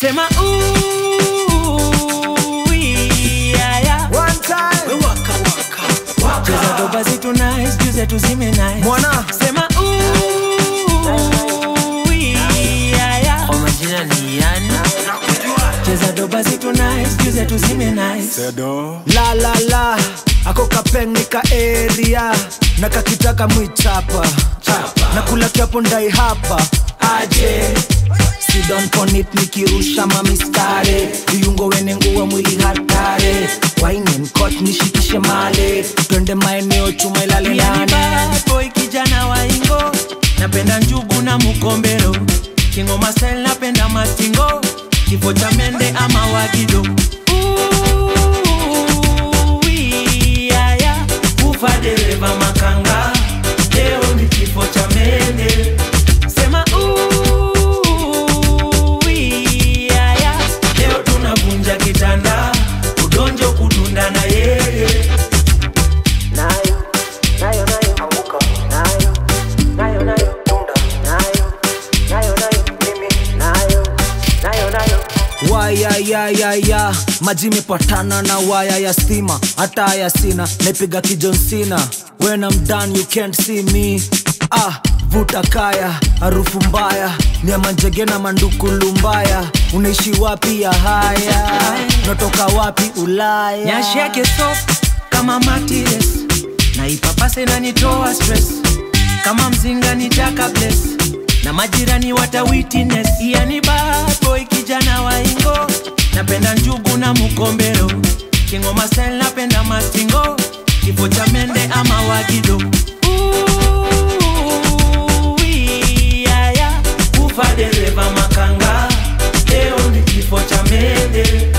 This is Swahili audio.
sema ooh, yeah, yeah. One time. cheza doba zitu nice juze tuzime nice Mwana. sema ooh, yeah, yeah. kwa majina ni yani cheza doba zitu nice juze tuzime nice La la la. Ako kapengika area na kakitaka mwichapa na kula kiapo ndai hapa aje sidon ponit nikirusha mamistare viungo wene nguwa mwili hatare wainenkot nishikishe male twende maeneo chuma ilale Yani nane bad boy kijana wa ingo napenda njugu na mukombero kingoma style napenda mastingo kifo cha mende ama wagido Ooh, yeah, yeah. ufa dereva makanga leo ni kifo cha mende sema ooh, yeah, yeah. leo tunavunja kitanda udonjo kudunda na yeye nayo nayo nayo anguka nayo nayo nayo tunda nayo nayo nayo mimi nayo nayo nayo wayayayaya maji imepatana na waya ya stima hata haya sina naipiga kijonsina when I'm done you can't see me ah vuta kaya harufu mbaya niamanjege na mandukulu mbaya unaishi wapi ya haya natoka wapi ulaya nyashi yake soft kama matires na ipapase na nitoa stress kama mzinga ni jaka bless na majirani wata witness yani bad boy kijana wa ingo napenda njugu na mukombero kingoma style napenda mastingo kifo cha mende ama wagido Ooh, yeah, yeah. ufa dereva makanga leo ni kifo cha mende